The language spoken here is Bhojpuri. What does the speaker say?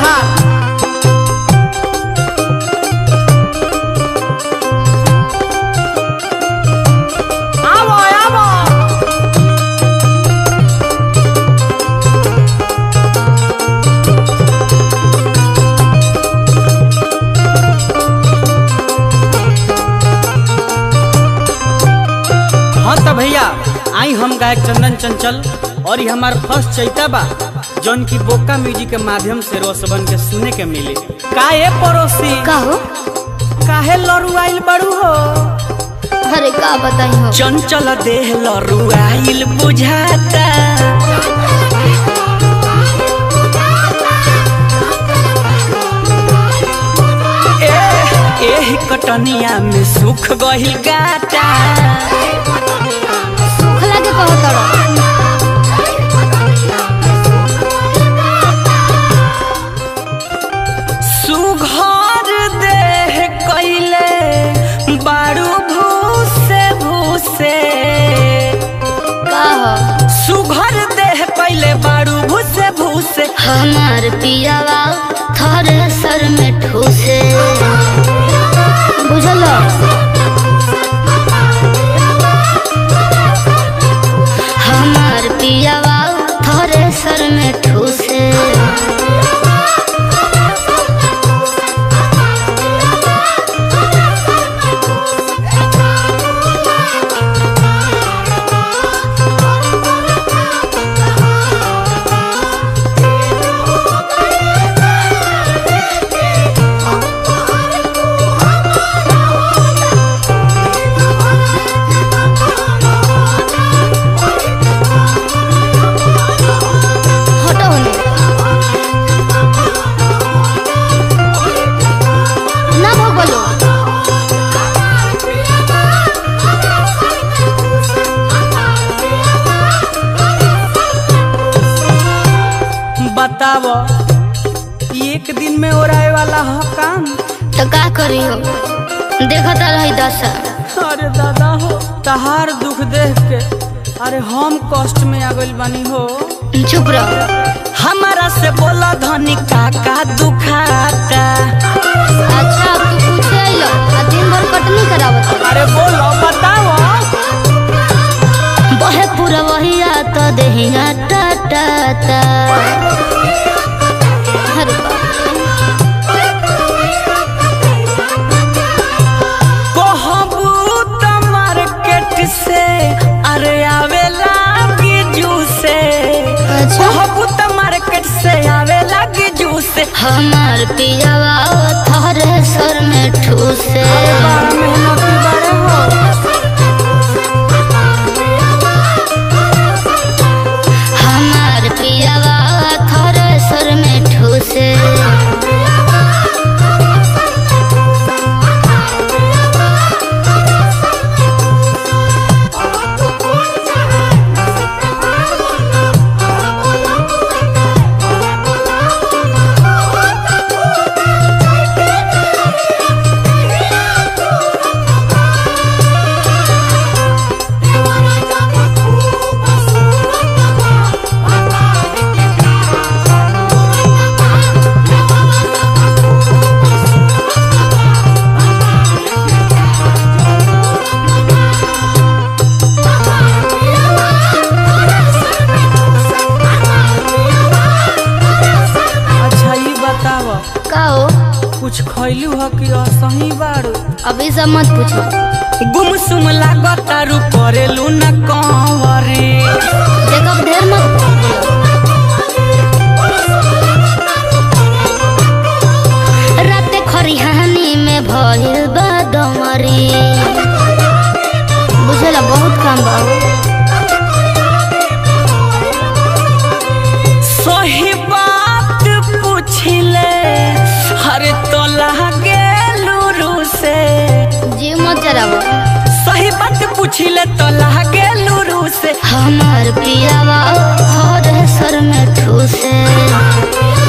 तहार आवो आवो हाँ तो भैया आई हम गायक चंदन चंचल और ये हमार फर्स्ट चैता बा जौन की बोका म्यूजिक के माध्यम से रोसबन के सुने के मिले का ए पड़ोसी का हो काहे लरुआइल बड़ू हो अरे का बताई हो चंचल देह लरुआइल बुझाता ए- एही कटनिया में सुख गहिल गाटा सुखला के कहो तड़ा सुघर देह कैले बारू भूसे भूसे का हो सुघर देह कैले बारू भूसे भूसे हमार पियावा थरे सर में ठूसे बुझल हमार पियावा थरे सर में ठूसे हटो होने ना भगलो बताव एक दिन में ओराए वाला ह काम तो का करी हो देखता रही दशा अरे दादा हो तहार दुख देख के अरे हम कष्ट में आ गइल बानी हो चुप रहो हमारा से बोला धनी काका दुखाता अच्छा अब तू पूछे अइलो आ दिन भर कटनी करावत अरे बोलो बताओ बहे पूरा वहिया तो देहिया टा टा टा अरे बाप कहबू त मार्केट से अरे आवेला बिजू से अच्छा कहबू त मार्केट से आवेला बिजू से हमार पियावा थरे सर में ठूसे बड़ा मेहनती बड़े हो हमार पियावा थरे सर में ठूसे अच्छा ये बताव का हो कुछ खैलू ह कि असही बारू अभी सब मत पूछो गुमसुम लागतारू करेलू न कंवरी देखब ढेर मत राते खरिहानी में भइल बा डमरी बुझला बहुत काम बा सही बात पूछिले हरे तो लागे लूरू से जी मत जराबो सही बात पूछिले तो लागे लूरू से हमार पियावा हर सर में ठूसे